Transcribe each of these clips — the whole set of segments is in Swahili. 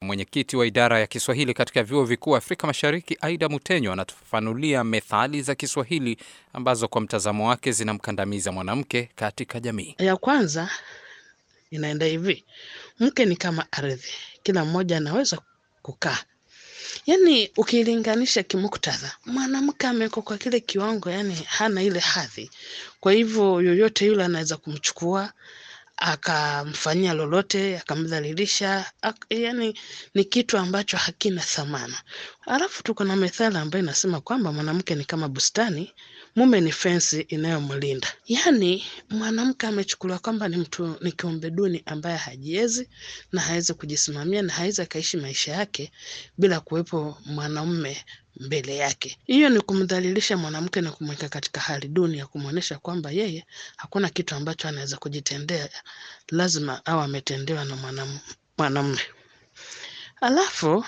mwenyekiti wa idara ya Kiswahili katika vyuo vikuu Afrika Mashariki, Aida Mutenyo, anatufafanulia methali za Kiswahili ambazo kwa mtazamo wake zinamkandamiza mwanamke katika jamii. Ya kwanza inaenda hivi: mke ni kama ardhi, kila mmoja anaweza kukaa. Yaani ukilinganisha kimuktadha, mwanamke amewekwa kwa kile kiwango, yani hana ile hadhi. Kwa hivyo yoyote yule anaweza kumchukua akamfanyia lolote, akamdhalilisha, ak yani ni kitu ambacho hakina thamana. Alafu tuko na methali ambayo inasema kwamba mwanamke ni kama bustani, mume ni fensi inayomlinda. Yaani mwanamke amechukuliwa kwamba ni mtu, ni kiumbe duni ambaye hajiwezi na hawezi kujisimamia na hawezi akaishi maisha yake bila kuwepo mwanaume mbele yake. Hiyo ni kumdhalilisha mwanamke na kumweka katika hali duni ya kumwonyesha kwamba yeye hakuna kitu ambacho anaweza kujitendea, lazima au ametendewa na mwanamume. Alafu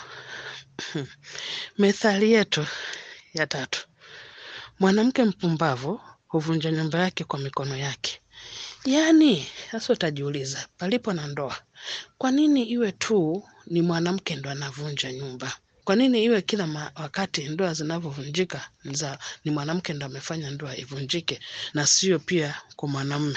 methali yetu ya tatu, mwanamke mpumbavu huvunja nyumba yake kwa mikono yake. Yaani sasa utajiuliza, palipo na ndoa, kwa nini iwe tu ni mwanamke ndo anavunja nyumba? Kwa nini iwe kila wakati ndoa zinavyovunjika ni mwanamke ndo amefanya ndoa ivunjike na sio pia kwa mwanamume?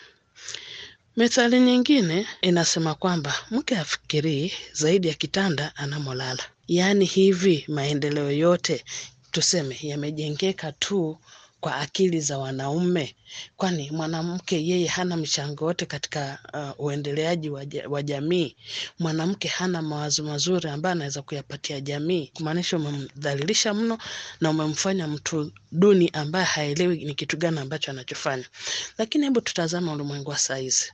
Methali nyingine inasema kwamba mke afikirii zaidi ya kitanda anamolala. Yaani hivi maendeleo yote tuseme yamejengeka tu kwa akili za wanaume, kwani mwanamke yeye hana mchango wote katika uh, uendeleaji wa jamii. Mwanamke hana mawazo mazuri ambayo anaweza kuyapatia jamii, kumaanisha umemdhalilisha mno na umemfanya mtu duni ambaye haelewi ni kitu gani ambacho anachofanya. Lakini hebu tutazama ulimwengu wa saa hizi.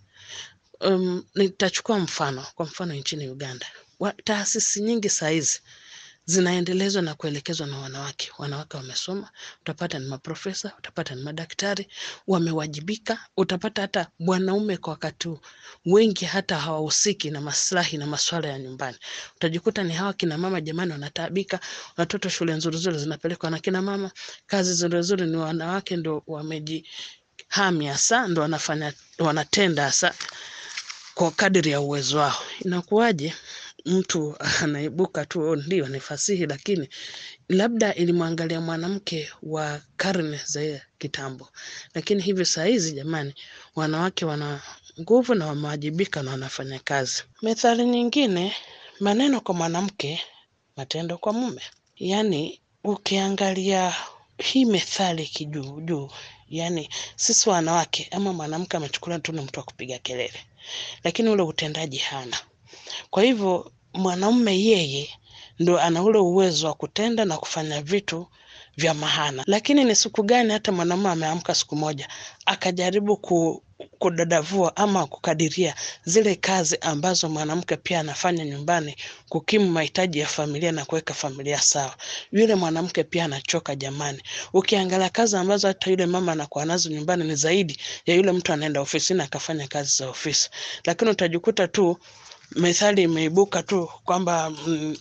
Um, nitachukua mfano, kwa mfano nchini Uganda, taasisi nyingi saa hizi zinaendelezwa na kuelekezwa na wanawake. Wanawake wamesoma, utapata ni maprofesa, utapata ni madaktari, wamewajibika. Utapata hata wanaume kwa wakati wengi hata hawahusiki na maslahi na masuala ya nyumbani. Utajikuta ni hawa kina mama, jamani, wanataabika. Watoto shule nzuri nzuri zinapelekwa na kina mama, kazi nzuri nzuri ni wanawake ndo wamejihami hasa, ndo wanafanya wanatenda hasa kwa kadiri ya uwezo wao. Inakuwaje mtu anaibuka tu ndio ni fasihi, lakini labda ilimwangalia mwanamke wa karne za kitambo, lakini hivi saa hizi jamani, wanawake wana nguvu na wamewajibika na wanafanya kazi. Methali nyingine, maneno kwa mwanamke, matendo kwa mume. Yaani ukiangalia hii methali kijuu juu, yaani sisi wanawake ama mwanamke amechukuliwa tu ni mtu wa kupiga kelele, lakini ule utendaji hana. Kwa hivyo mwanaume yeye ndo ana ule uwezo wa kutenda na kufanya vitu vya maana. Lakini ni siku gani hata mwanamume ameamka siku moja akajaribu ku, kudadavua ama kukadiria zile kazi ambazo mwanamke pia anafanya nyumbani kukimu mahitaji ya familia na kuweka familia sawa. Yule mwanamke pia anachoka jamani. Ukiangalia kazi ambazo hata yule mama anakuwa nazo nyumbani ni zaidi ya yule mtu anaenda ofisini akafanya kazi za ofisi, lakini utajikuta tu methali imeibuka tu kwamba mm,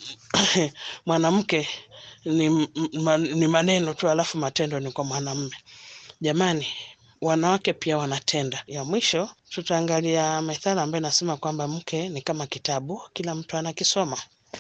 mwanamke ni, ni maneno tu alafu matendo ni kwa mwanamume. Jamani, wanawake pia wanatenda. Ya mwisho tutaangalia methali ambayo inasema kwamba mke ni kama kitabu, kila mtu anakisoma.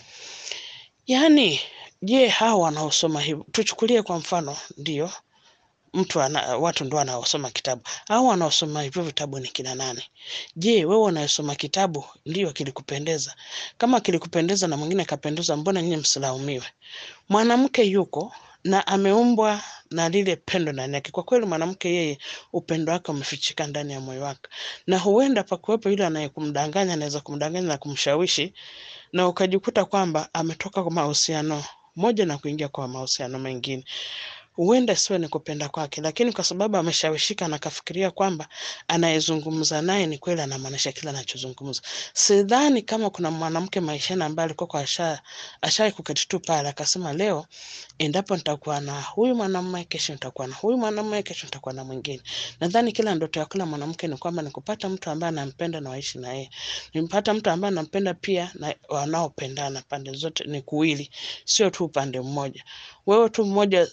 Yaani, je, hao wanaosoma hivyo, tuchukulie kwa mfano, ndio mtu ana, watu ndo wanaosoma kitabu au wanaosoma hivyo vitabu ni kina nani? Je, wewe unayosoma kitabu ndio kilikupendeza? Kama kilikupendeza na mwingine kapendeza, mbona nyinyi msilaumiwe? Mwanamke yuko na ameumbwa na lile pendo ndani yake. Kwa kweli mwanamke yeye upendo wake umefichika ndani ya moyo wake, na huenda pakuwepo yule anayekumdanganya, anaweza kumdanganya na kumshawishi, na ukajikuta kwamba ametoka kwa mahusiano moja na kuingia kwa mahusiano mengine huenda siwe ni kupenda kwake, lakini kwa sababu ameshawishika na kafikiria kwamba anayezungumza naye ni kweli anamaanisha kile anachozungumza. Sidhani kama kuna mwanamke maishani ambaye alikuwa kwa asha ashai kuketi tu pale akasema, leo endapo nitakuwa na huyu mwanamume, kesho nitakuwa na huyu mwanamume, kesho nitakuwa na mwingine. Nadhani kila ndoto ya kila mwanamke ni kwamba ni kupata mtu ambaye anampenda na waishi na yeye, nimpata mtu ambaye anampenda pia na wanaopendana pande zote ni kuwili, sio tu upande mmoja. Wewe tu mmoja, kwa nini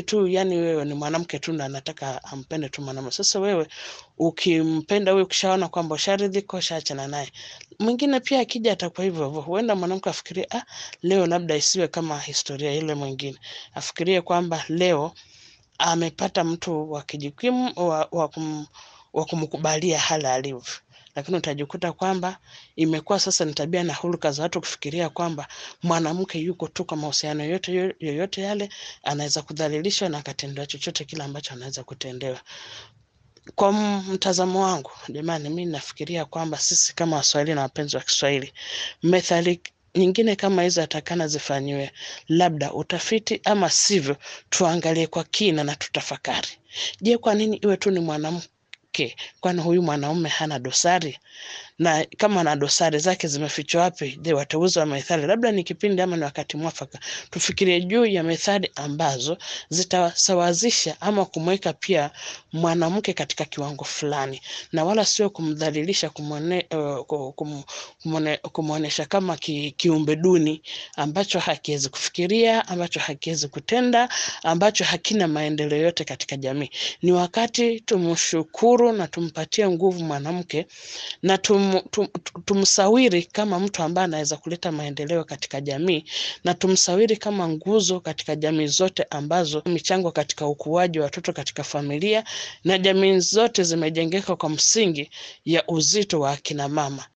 tu, yani wewe ni mwanamke tu na anataka ampende tu mwanamume. Sasa wewe ukimpenda huyo, ukishaona kwamba usharidhika, ushaachana naye, mwingine pia akija atakuwa hivyo hivyo. Huenda mwanamke afikirie ah, leo labda isiwe kama historia ile mwingine, afikirie kwamba leo amepata mtu wa kijikimu wa, wa, kum, wa kumkubalia hali alivyo, lakini utajikuta kwamba imekuwa sasa ni tabia na hulka za watu kufikiria kwamba mwanamke yuko tu kwa mahusiano yoyote yoyote yale, anaweza kudhalilishwa na akatendewa chochote kile ambacho anaweza kutendewa. Kwa mtazamo wangu, jamani, mi nafikiria kwamba sisi kama Waswahili na wapenzi wa Kiswahili, methali nyingine kama hizo atakana zifanyiwe labda utafiti, ama sivyo tuangalie kwa kina na tutafakari. Je, kwa nini iwe tu ni mwanamke? Kwani huyu mwanaume hana dosari? Na kama ana dosari zake zimefichwa wapi? Je, wateuzi wa methali, labda ni kipindi ama ni wakati mwafaka tufikirie juu ya methali ambazo zitasawazisha ama kumweka pia mwanamke katika kiwango fulani, na wala sio kumdhalilisha, kumwone, uh, kum, kumwone, kumwonyesha kama ki, kiumbe duni ambacho hakiwezi kufikiria, ambacho hakiwezi kutenda, ambacho hakina maendeleo yote katika jamii. Ni wakati tumshukuru na tumpatie nguvu mwanamke na tum, tum, tumsawiri kama mtu ambaye anaweza kuleta maendeleo katika jamii na tumsawiri kama nguzo katika jamii zote ambazo michango katika ukuaji wa watoto katika familia na jamii zote zimejengeka kwa msingi ya uzito wa akina mama.